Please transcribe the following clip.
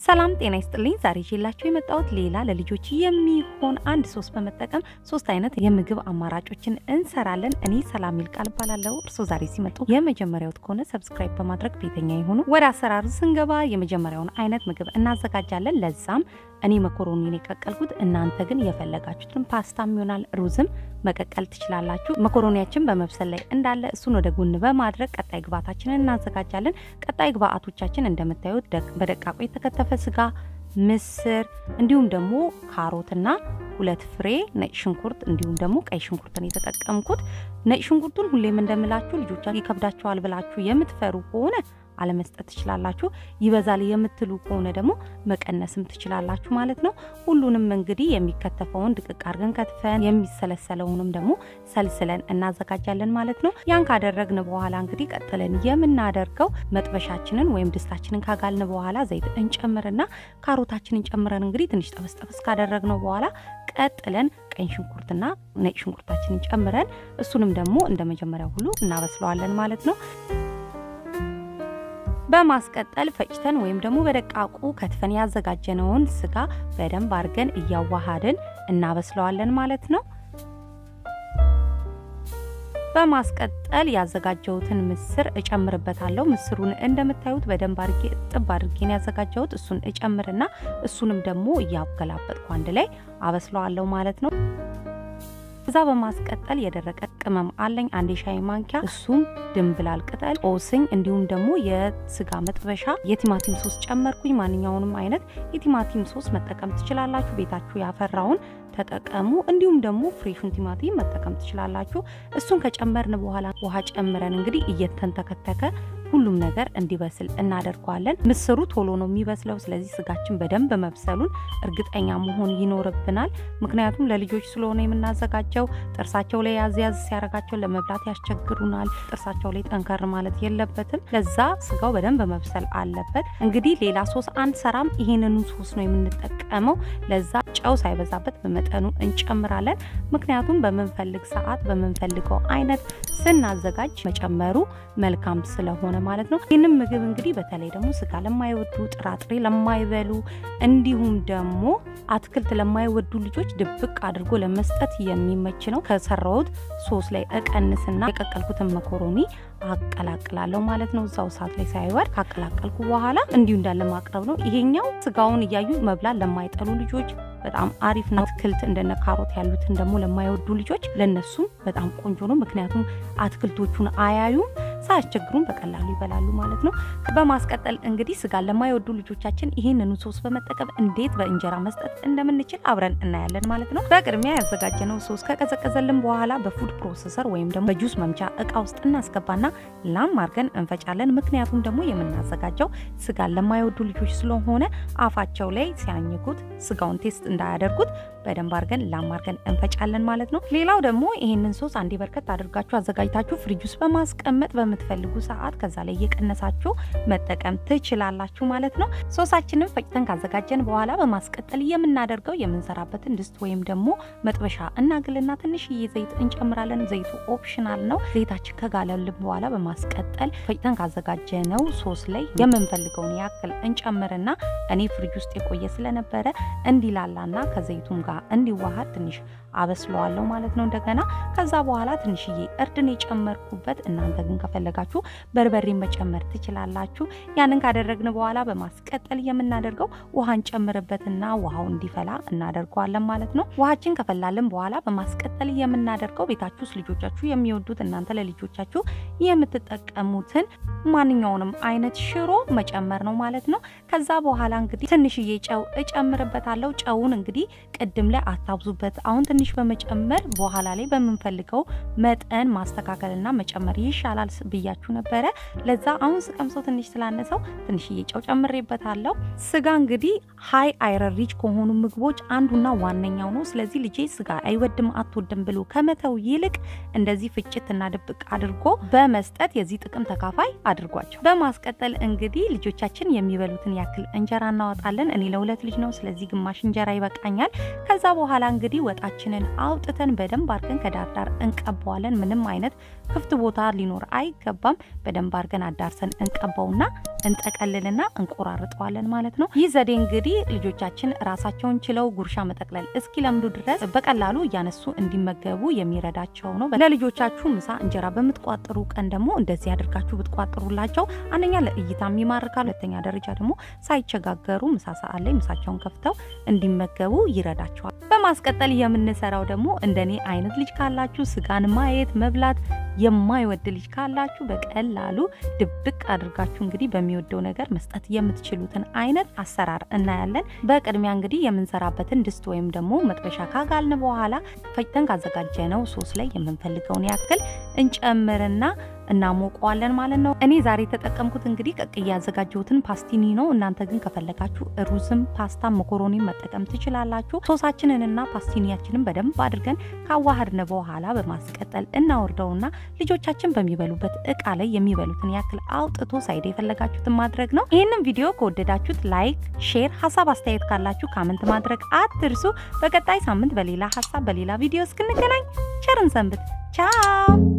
ሰላም ጤና ይስጥልኝ። ዛሬ ይዤላችሁ የመጣሁት ሌላ ለልጆች የሚሆን አንድ ሶስ በመጠቀም ሶስት አይነት የምግብ አማራጮችን እንሰራለን። እኔ ሰላም ይልቃል እባላለሁ። እርስዎ ዛሬ ሲመጡ የመጀመሪያዎት ከሆነ ሰብስክራይብ በማድረግ ቤተኛ የሆኑ ወደ አሰራሩ ስንገባ የመጀመሪያውን አይነት ምግብ እናዘጋጃለን። ለዛም እኔ መኮሮኒን የቀቀልኩት፣ እናንተ ግን የፈለጋችሁትን ፓስታም ይሆናል ሩዝም መቀቀል ትችላላችሁ። መኮሮኒያችን በመብሰል ላይ እንዳለ እሱን ወደ ጎን በማድረግ ቀጣይ ግብአታችንን እናዘጋጃለን። ቀጣይ ግብአቶቻችን እንደምታዩት በደቃቁ የተከተፈ ስጋ፣ ምስር እንዲሁም ደግሞ ካሮትና ሁለት ፍሬ ነጭ ሽንኩርት እንዲሁም ደግሞ ቀይ ሽንኩርትን የተጠቀምኩት። ነጭ ሽንኩርቱን ሁሌም እንደምላችሁ ልጆቻችሁ ይከብዳቸዋል ብላችሁ የምትፈሩ ከሆነ አለመስጠት ትችላላችሁ። ይበዛል የምትሉ ከሆነ ደግሞ መቀነስም ትችላላችሁ ማለት ነው። ሁሉንም እንግዲህ የሚከተፈውን ድቅቅ አድርገን ከትፈን የሚሰለሰለውንም ደግሞ ሰልስለን እናዘጋጃለን ማለት ነው። ያን ካደረግን በኋላ እንግዲህ ቀጥለን የምናደርገው መጥበሻችንን ወይም ድስታችንን ካጋልን በኋላ ዘይት እንጨምርና ካሮታችንን ጨምረን እንግዲህ ትንሽ ጠበስ ጠበስ ካደረግነው በኋላ ቀጥለን ቀይ ሽንኩርትና ነጭ ሽንኩርታችንን ጨምረን እሱንም ደግሞ እንደ መጀመሪያው ሁሉ እናበስለዋለን ማለት ነው። በማስቀጠል ፈጭተን ወይም ደግሞ በደቃቁ ከትፈን ያዘጋጀነውን ስጋ በደንብ አድርገን እያዋሃድን እናበስለዋለን ማለት ነው። በማስቀጠል ያዘጋጀሁትን ምስር እጨምርበታለሁ። ምስሩን እንደምታዩት በደንብ አድርጌ ጥብ አድርጌን ያዘጋጀሁት እሱን እጨምርና እሱንም ደግሞ እያገላበጥኩ አንድ ላይ አበስለዋለሁ ማለት ነው። እዛ በማስቀጠል የደረቀ ቅመም አለኝ አንድ የሻይ ማንኪያ፣ እሱም ድንብላል ቅጠል፣ ጦስኝ እንዲሁም ደግሞ የስጋ መጥበሻ የቲማቲም ሶስ ጨመርኩኝ። ማንኛውንም አይነት የቲማቲም ሶስ መጠቀም ትችላላችሁ። ቤታችሁ ያፈራውን ተጠቀሙ። እንዲሁም ደግሞ ፍሬሹን ቲማቲም መጠቀም ትችላላችሁ። እሱን ከጨመርን በኋላ ውሃ ጨምረን እንግዲህ እየተንተከተከ ሁሉም ነገር እንዲበስል እናደርገዋለን። ምስሩ ቶሎ ነው የሚበስለው። ስለዚህ ስጋችን በደንብ መብሰሉን እርግጠኛ መሆን ይኖርብናል። ምክንያቱም ለልጆች ስለሆነ የምናዘጋጀው ጥርሳቸው ላይ ያዝ ያዝ ሲያረጋቸው ለመብላት ያስቸግሩናል። ጥርሳቸው ላይ ጠንከር ማለት የለበትም። ለዛ ስጋው በደንብ መብሰል አለበት። እንግዲህ ሌላ ሶስ አንሰራም። ይሄንኑ ሶስ ነው የምንጠቀመው። ለዛ ጨው ሳይበዛበት በመጠኑ እንጨምራለን። ምክንያቱም በምንፈልግ ሰዓት በምንፈልገው አይነት ስናዘጋጅ መጨመሩ መልካም ስለሆነ ማለት ነው። ይህንም ምግብ እንግዲህ በተለይ ደግሞ ስጋ ለማይወዱ ጥራጥሬ ለማይበሉ እንዲሁም ደግሞ አትክልት ለማይወዱ ልጆች ድብቅ አድርጎ ለመስጠት የሚመች ነው። ከሰራሁት ሶስ ላይ እቀንስና የቀቀልኩትን መኮሮኒ አቀላቅላለሁ ማለት ነው። እዛው እሳት ላይ ሳይወድ ካቀላቀልኩ በኋላ እንዲሁ እንዳለ ማቅረብ ነው። ይሄኛው ስጋውን እያዩ መብላት ለማይጠሉ ልጆች በጣም አሪፍ ነው። አትክልት እንደነ ካሮት ያሉትን ደግሞ ለማይወዱ ልጆች ለነሱም በጣም ቆንጆ ነው። ምክንያቱም አትክልቶቹን አያዩም ሳያስቸግሩን በቀላሉ ይበላሉ ማለት ነው። በማስቀጠል እንግዲህ ስጋን ለማይወዱ ልጆቻችን ይህንኑ ሶስ በመጠቀም እንዴት በእንጀራ መስጠት እንደምንችል አብረን እናያለን ማለት ነው። በቅድሚያ ያዘጋጀነው ሶስ ከቀዘቀዘልን በኋላ በፉድ ፕሮሰሰር ወይም ደግሞ በጁስ መምቻ እቃ ውስጥ እናስገባና ላም አድርገን እንፈጫለን። ምክንያቱም ደግሞ የምናዘጋጀው ስጋን ለማይወዱ ልጆች ስለሆነ አፋቸው ላይ ሲያኝኩት ስጋውን ቴስት እንዳያደርጉት በደንብ አድርገን ላም አድርገን እንፈጫለን ማለት ነው። ሌላው ደግሞ ይህንን ሶስ አንዴ በርከት አድርጋችሁ አዘጋጅታችሁ ፍሪጅ ውስጥ በማስቀመጥ በምትፈልጉ ሰዓት ከዛ ላይ እየቀነሳችሁ መጠቀም ትችላላችሁ ማለት ነው። ሶሳችንን ፈጭተን ካዘጋጀን በኋላ በማስቀጠል የምናደርገው የምንሰራበትን ድስት ወይም ደግሞ መጥበሻ እናግልና ትንሽዬ ዘይት እንጨምራለን። ዘይቱ ኦፕሽናል ነው። ዘይታችን ከጋለልን በኋላ በማስቀጠል ፈጭተን ካዘጋጀነው ሶስ ላይ የምንፈልገውን ያክል እንጨምርና እኔ ፍሪጅ ውስጥ የቆየ ስለነበረ እንዲላላና ከዘይቱም ጋር እንዲዋሃድ ትንሽ አበስለዋለሁ ማለት ነው። እንደገና ከዛ በኋላ ትንሽዬ እርድን የጨመርኩበት፣ እናንተ ግን ከፈለጋችሁ በርበሬ መጨመር ትችላላችሁ። ያንን ካደረግን በኋላ በማስቀጠል የምናደርገው ውሃ እንጨምርበትና ውሃው እንዲፈላ እናደርገዋለን ማለት ነው። ውሃችን ከፈላልን በኋላ በማስቀጠል የምናደርገው ቤታችሁ ውስጥ ልጆቻችሁ የሚወዱት እናንተ ለልጆቻችሁ የምትጠቀሙትን ማንኛውንም አይነት ሽሮ መጨመር ነው ማለት ነው። ከዛ በኋላ እንግዲህ ትንሽዬ ጨው እጨምርበታለሁ። ጨውን እንግዲህ ቅድም ላይ አታብዙበት። አሁን ትንሽ በመጨመር በኋላ ላይ በምንፈልገው መጠን ማስተካከልና መጨመር ይሻላል ብያችሁ ነበረ። ለዛ አሁን ስቀምሰው ትንሽ ስላነሰው ትንሽዬ ጨው ጨምሬበታለሁ። ስጋ እንግዲህ ሀይ አይረን ሪች ከሆኑ ምግቦች አንዱና ዋነኛው ነው። ስለዚህ ልጄ ስጋ አይወድም አትወድም ብሎ ከመተው ይልቅ እንደዚህ ፍጭትና ድብቅ አድርጎ በመስጠት የዚህ ጥቅም ተካፋይ አድርጓቸው። በማስቀጠል እንግዲህ ልጆቻችን የሚበሉትን ያክል እንጀራ እናወጣለን። እኔ ለሁለት ልጅ ነው፣ ስለዚህ ግማሽ እንጀራ ይበቃኛል። ከዛ በኋላ እንግዲህ ወጣችንን አውጥተን በደንብ አድርገን ከዳርዳር እንቀባዋለን። ምንም አይነት ክፍት ቦታ ሊኖር አይገባም። በደንብ አድርገን አዳርሰን እንቀባውና እንጠቀልልና እንቆራርጠዋለን ማለት ነው። ይህ ዘዴ እንግዲህ ልጆቻችን ራሳቸውን ችለው ጉርሻ መጠቅለል እስኪለምዱ ድረስ በቀላሉ እያነሱ እንዲመገቡ የሚረዳቸው ነው። ለልጆቻችሁ ምሳ እንጀራ በምትቋጥሩ ቀን ደግሞ እንደዚህ አድርጋችሁ ብትቋጥሩላቸው አንደኛ ለእይታም ይማርካል፣ ሁለተኛ ደረጃ ደግሞ ሳይቸጋገሩ ምሳ ሰዓት ላይ ምሳቸውን ከፍተው እንዲመገቡ ይረዳቸዋል። በማስቀጠል የምንሰራው ደግሞ እንደኔ አይነት ልጅ ካላችሁ ስጋን ማየት መብላት የማይወድ ልጅ ካላችሁ በቀላሉ ድብቅ አድርጋችሁ እንግዲህ በሚወደው ነገር መስጠት የምትችሉትን አይነት አሰራር እናያለን። በቅድሚያ እንግዲህ የምንሰራበትን ድስት ወይም ደግሞ መጥበሻ ካጋልን በኋላ ፈጭተን ካዘጋጀነው ሶስ ላይ የምንፈልገውን ያክል እንጨምርና እናሞቀዋለን ማለት ነው። እኔ ዛሬ የተጠቀምኩት እንግዲህ ቀቅዬ ያዘጋጀሁትን ፓስቲኒ ነው። እናንተ ግን ከፈለጋችሁ ሩዝም፣ ፓስታ፣ መኮሮኒ መጠቀም ትችላላችሁ። ሶሳችንንና ፓስቲኒያችንን በደንብ አድርገን ካዋሃድን በኋላ በማስቀጠል እናወርደውና ልጆቻችን በሚበሉበት እቃ ላይ የሚበሉትን ያክል አውጥቶ ሳይድ የፈለጋችሁትን ማድረግ ነው። ይህንን ቪዲዮ ከወደዳችሁት ላይክ፣ ሼር፣ ሀሳብ አስተያየት ካላችሁ ካመንት ማድረግ አትርሱ። በቀጣይ ሳምንት በሌላ ሀሳብ በሌላ ቪዲዮ እስክንገናኝ ቸርን ሰንብት። ቻው